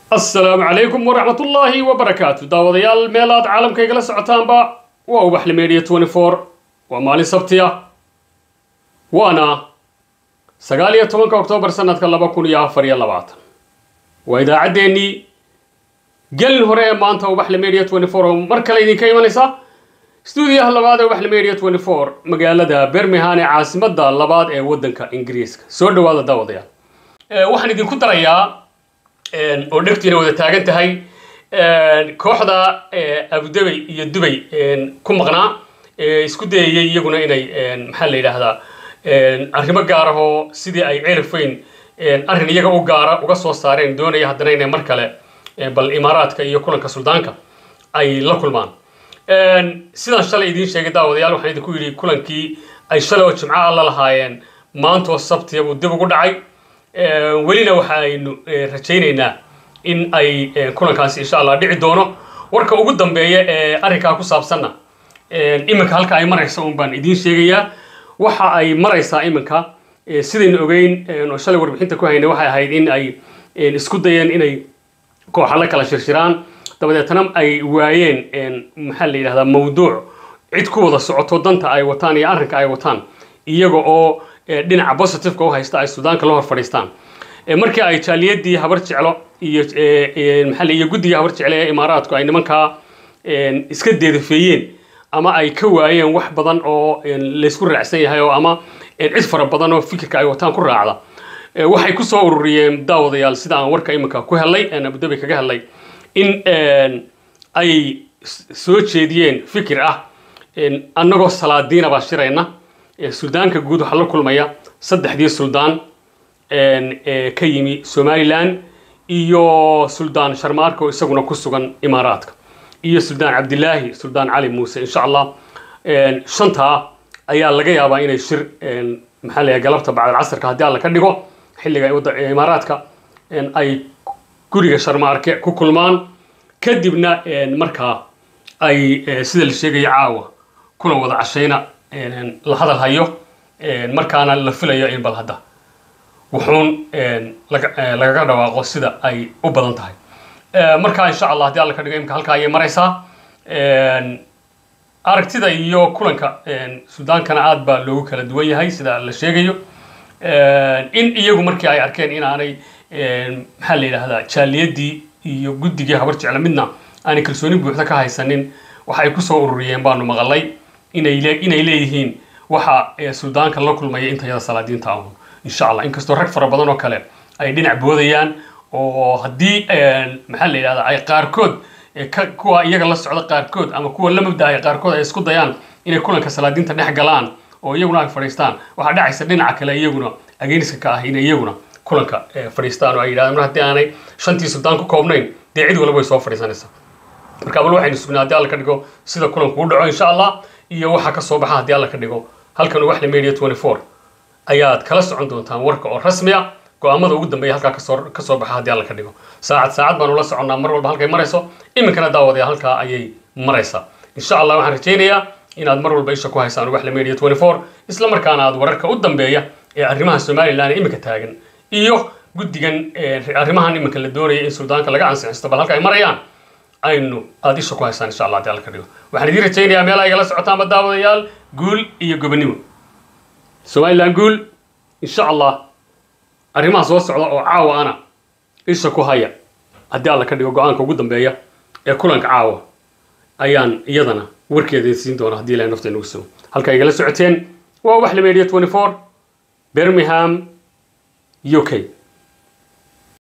asalaamu calaykum waraxmat ullaahi wabarakaatu daawadayaal meel aad caalamka igala socotaanba waa ubaxle media twenty four waa maalin sabtiya waana sagaal iyo tobanka oktoobar sanadka laba kun iyo afar iyo labaatan waa idaacaddeenii gelin hore ee maanta ubaxle media twenty four oo mar kale idinka imanaysa stuudiyaha labaad ee ubaxle media twenty four magaalada birmingham ee caasimadda labaad ee waddanka ingiriiska soo dhawaada daawadayaal waxaan idinku darayaa oo dhegtiina wada taagan tahay kooxda abudabey iyo dubay ku maqnaa isku dayayay iyaguna inay maxaa la yidhaahdaa arrimo gaarahoo sidii ay ceelfayn arrin iyaga u gaara uga soo saareen doonaya haddana inay mar kale bal imaaraadka iyo kulanka suldaanka ay la kulmaan sidaan shalay idiin sheegay daawadayaal waxaan idinku yidhi kulankii ay shalay oo jimco alla lahaayeen maantoo sabtiya buu dib ugu dhacay welina waxa aynu rajaynaynaa in ay kulankaasi insha allah dhici doono warka ugu dambeeya ee arrinkaa ku saabsanna iminka halka ay maraysa un baan idiin sheegayaa waxa ay maraysaa iminka sidaynu ogeyn oo shalay warbixinta ku haynay waxay ahayd in ay isku dayeen inay kooxa la kala shirshiraan dabadeetna ay waayeen maxaa la yidhahdaa mawduuc cid ku wada socoto danta ay wataan iyo arrinka ay wataan iyaga oo dhinaca positiveka u haysta ay suudaanka la hor fadhiistaan markii ay jaaliyadii habar jeclo iyo maxaa iyo guddiga habar jecle ee imaaraadku ay nimankaa iska deedafeeyeen ama ay ka waayeen wax badan oo laysku raacsan yahay oo ama cid fara badan oo fikirka ay wataan ku raacda waxay ku soo ururiyeen daawadayaal sida aan warka iminka ku helay aan abudabi kaga helay in ay soo jeediyeen fikir ah annagoo salaadiina baa shirayna suldaanka guud waxaa la kulmaya saddexdii suldaan ka yimi somalilan iyo suldaan sharmaarka oo isaguna ku sugan imaaraadka iyo suldaan cabdilaahi suldaan cali muuse insha allah shantaa ayaa laga yaabaa inay shir maxaa la galabta bacdal casarka haddii alla ka dhigo xilliga imaaraadka ay guriga sharmaarke ku kulmaan kadibna markaa ay sida la sheegaya caawa kuna wada cashayna la hadal hayo markaana la filayo in bal hadda wuxuun lagaga dhawaaqo sida ay u badan tahay marka insha allah haddii alla ka dhigo imka halkaa ayay maraysaa aragtida iyo kulanka suudaankana aad baa loogu kala duwan yahay sida la sheegayo in iyagu markii ay arkeen inaanay maxaa la yidhaahdaa jaaliyadii iyo guddigii habar jecla midna aanay kalsooni buuxda ka haysanin waxay kusoo ururiyeen baanu maqalay inay leeyihiin waxa suldaanka la kulmaya intayada salaadiinta ahun insha allah inkastoo rag fara badan oo kale ay dhinac boodayaan oo haddii maxaa la yidhahdaa ay qaarkood kuwa iyaga la socda qaarkood ama kuwa la mabdaaya qaarkood ay isku dayaan inay kulanka salaadiinta dhex galaan oo iyaguna ay fadhiistaan waxaa dhacaysa dhinaca kale iyaguna ageniska ka ah inay iyaguna kulanka fadhiistaan oo ay yidhahdaan mar haddii aanay shantii suldaan ku koobnayn dee cid walba way soo fadhiisanaysaa marka bal waxaynu sugnaa haddii alla ka dhigo sida kulanku u dhaco insha allah iyo waxa ka soo baxa haddii alla ka dhigo halkan ubaxle media twenty four ayaad kala socon doontaan warka oo rasmi ah go-aamada ugu dambeeya halkaa kasoo kasoo baxa haddii alla ka dhigo saacad saacad baanu la soconnaa mar walba halkay marayso iminkana daawadaya halkaa ayay maraysaa insha allah waxaan rajaynayaa inaad mar walba isha ku haysaan ubaxle media twenty four isla markaana aad wararka u dambeeya ee arrimaha somalilan iminka taagan iyo guddigan arrimahan iminka la doonaya in suldaanka laga ansixisto bal halka ay marayaan aynu aada isha ku haysaan insha allah haddii alla ka dhigo waxaan idiin rajaynayaa meelaha igala socotaanba daawadayaal guul iyo gobonimo somalilan guul insha allah arrimaha soo socda oo caawa ana isha ku haya haddii alla ka dhigo go-aanka ugu dambeeya ee kulanka caawa ayaan iyadana warkeeda siin doona haddii ilahay nafta inagu sugo halka igala socoteen waa ubaxle media twenty four birmingham u k